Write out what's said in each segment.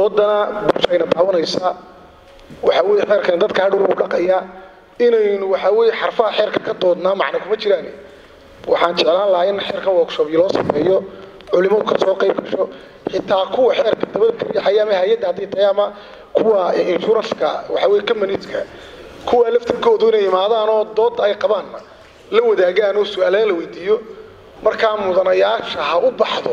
doodana bulshayna daawanaysa waxa weeye xeerkan dadka hadhow u dhaqaya inaynu waxa weeye xarfaha xeerka ka doodnaa macna kuma jiraan waxaan jeclaan lahaa in xeerkan workshop loo sameeyo culimadu ka soo qayb gasho xitaa kuwa xeerka dabada ka riixaya ama hay-adda haddii tahay ama kuwa insurance-ka waxa weeye companies-ka kuwa laftirkoodu inay imaadaan oo doodda ay qabaan la wadaagaan oo su-aalaha la weydiiyo markaa mudanayaasha ha u baxdo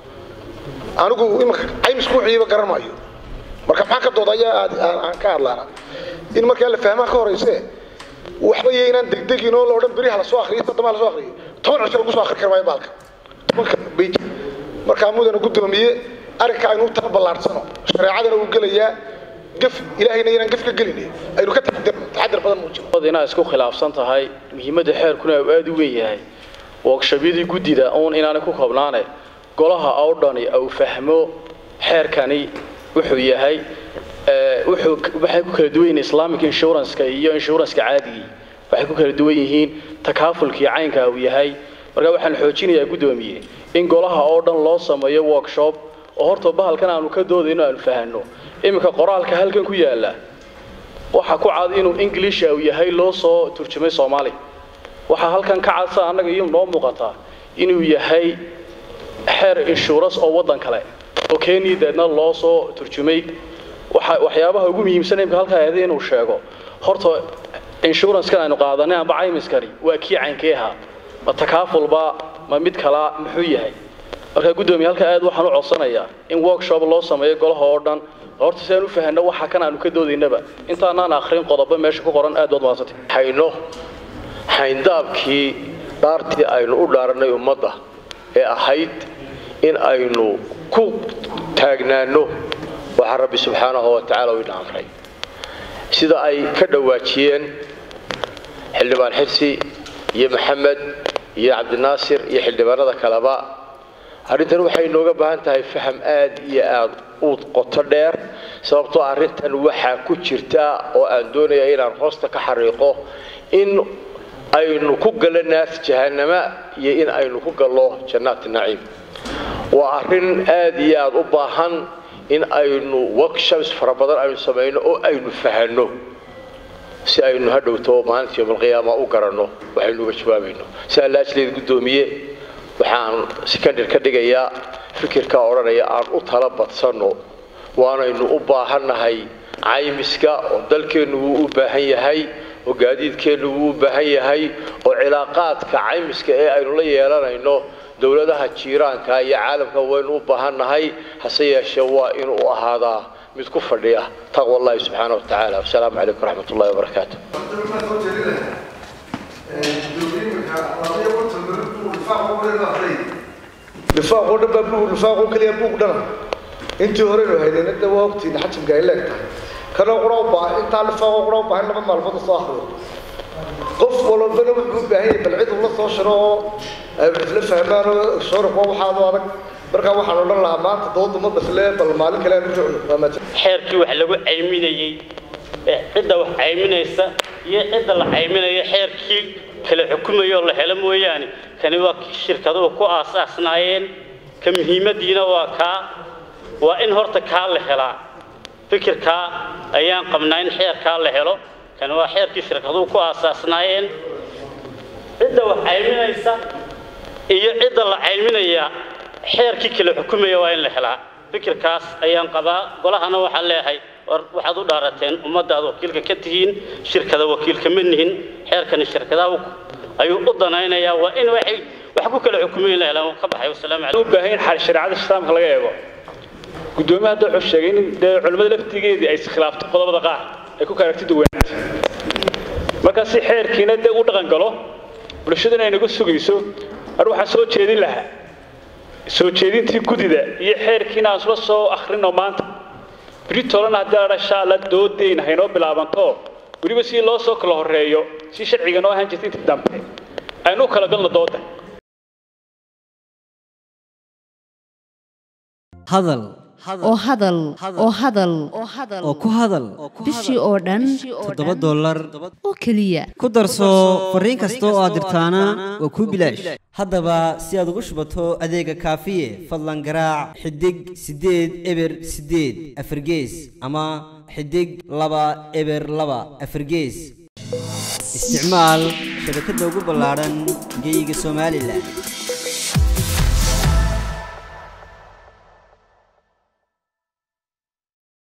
anigu iminka caymisku wixiiba garan maayo marka maxaa ka doodaya aan ka hadlaana in markaa la fahmaa ka horeyse waxba iyo inaan degdegin oo la odhan beri ha la soo akriyo soddoma ha la soo akriyo toban cisho lagu soo akri kari maayo baalka tobanka bej markaa mudana guddoomiye arrinka aynu u tala ballaarsano shareecadana uu gelayaa gaf ilaahayna inaan gaf ka gelin aynu ka taxadirno taxadir badan muujino inaad isku khilaafsan tahay muhiimadda xeerkuna uu aada u weyn yahay workshobyadii guddida uun inaanay ku koobnaane golaha oo dhani uu fahmo xeerkani wuxuu yahay wuxuu waxay ku kala duwan yihiin islamic insurance-ka iyo insurance-ka caadigii waxay ku kala duwan yihiin takaafulkii caynka uu yahay marka waxaan xoojinayaa guddoomiye in golaha oo dhan loo sameeyo workshop oo horta bahalkan aanu ka doodayno aanu fahanno iminka qoraalka halkan ku yaala waxa ku cad inuu english uu yahay loo soo turjumay soomaali waxaa halkan ka cadsa annaga iyo noo muuqataa inuu yahay xeer insurance oo waddan kale oo kenya deedna loo soo turjumay waxa waxyaabaha ugu muhiimsan imka halkaa ahayd inuu sheego horta insurance-kan aynu qaadanay amba caymiskani waa kii caynkee ahaa ma takaafulba ma mid kalaa muxuu yahay markaa guddoomiye halkaa aad waxaan u codsanayaa in workshop loo sameeyo golaha oo dhan horta si aan u fahanno waxa kan aanu ka doodaynaba intaanaan akhrin qodobo meesha ku qoran aad baad mahadsantay hayno xayndaabkii dhaartii aynu u dhaaranay ummadda ee ahayd in aynu ku taagnaanno waxaa rabbi subxaanahu wa tacaala u ina amray sida ay ka dhawaajiyeen xildhibaan xirsi iyo maxamed iyo cabdinaasir iyo xildhibaanada kaleba arrintan waxay inooga baahan tahay faham aad iyo aad u qoto dheer sababtoo arrintan waxaa ku jirta oo aan doonaya inaan hoosta ka xariiqo in aynu ku gallo naas jahannama iyo in aynu ku gallo jannaati naciim waa arrin aad iyo aad u baahan in aynu workshops fara badan aynu samayno oo aynu fahanno si aynu hadhowto maalinta yowmalqiyaama u garanno waxaynu uga jawaabayno si allaajleed guddoomiye waxaan secondar ka dhigayaa fikirkaa odhanaya aan u tala badsanno waanaynu u baahannahay caymiska oo dalkeennu wuu u baahan yahay oo gaadiidkeennu wuu u baahan yahay oo cilaaqaadka caymiska ee aynu la yeelanayno dowladaha jiiraanka iyo caalamka waynu u baahannahay hase yeeshee waa inuu ahaadaa mid ku fadhiya taqwa allahi subxaana wa tacaala wasalaamu calaykum waraxmat ullahi wabarakaatu lifaaqoo dhan baa buug lifaaqoo keliya buug dhana intii horeynu haynayna de waa ogtiin xajimka ay leegtahay kana qura u baahan intaa lifaaqoo qura u baahan laba maalmood soo akhriyo qof walbana wuxuu u baahan yahay bal cid ula soo shiro oo ay isla fahmaan oo shoriqo waxaadu adag markaa waxaan odhan lahaa maanta dooda ma basle bal maalin kale aan u socno xeerkii wax lagu cayminayey cidda wax cayminaysa iyo cidda la cayminayo xeerkii kala xukumayo oo la helo mooyaane kani waa kii shirkaduhu ku aasaasnaayeen ka muhiimadiina waa kaa waa in horta kaa la helaa fikirkaa ayaan qabnaa in xeerkaa la helo kani waa xeerkii shirkaduhu ku aasaasnaayeen cidda wax cayminaysa iyo cidda la cayminaya xeerkii kala xukumaya waa in la helaa fikirkaas ayaan qabaa golahana waxaan leeyahay waxaad u dhaarateen ummaddaad wakiilka ka tihiin shirkada wakiilka ma nihin xeerkani shirkadaha ayuu u danaynayaa waa in waxay wax ku kala xukumayn la helaan ka baxay wasalaamu u baahan in shareecada islaamka laga eego gudoomiyaha hadda wuxuu sheegay in dee culimmada laftigeedii ay iskhilaafto qodobada qaar ay ku kala aragti duwanaanta marka si xeerkiina dee u dhaqan galo bulshaduna ay nagu sugayso ar waxaan soo jeedin lahaa soo jeedintii gudida iyo xeerkiina aan isla soo akhrino maanta britolana haddii la dhasha alla doodayna haynoo bilaabanto weliba si loo soo kala horeeyo si sharciga noo ahaan jirta inta dambe aynu u kala galno dooda hadal oo hadal oo hadal oo ku hadal bishii oo dhan toddoba dollar oo keliya ku darso fariin kasta oo aad dirtaana waa kuu bilaash haddaba si aad ugu shubato adeega kaafiye fadlan garaac xidig siddeed eber siddeed afargees ama xidig laba eber laba afargees isticmaal shabakadda ugu ballaadhan geyga somalilan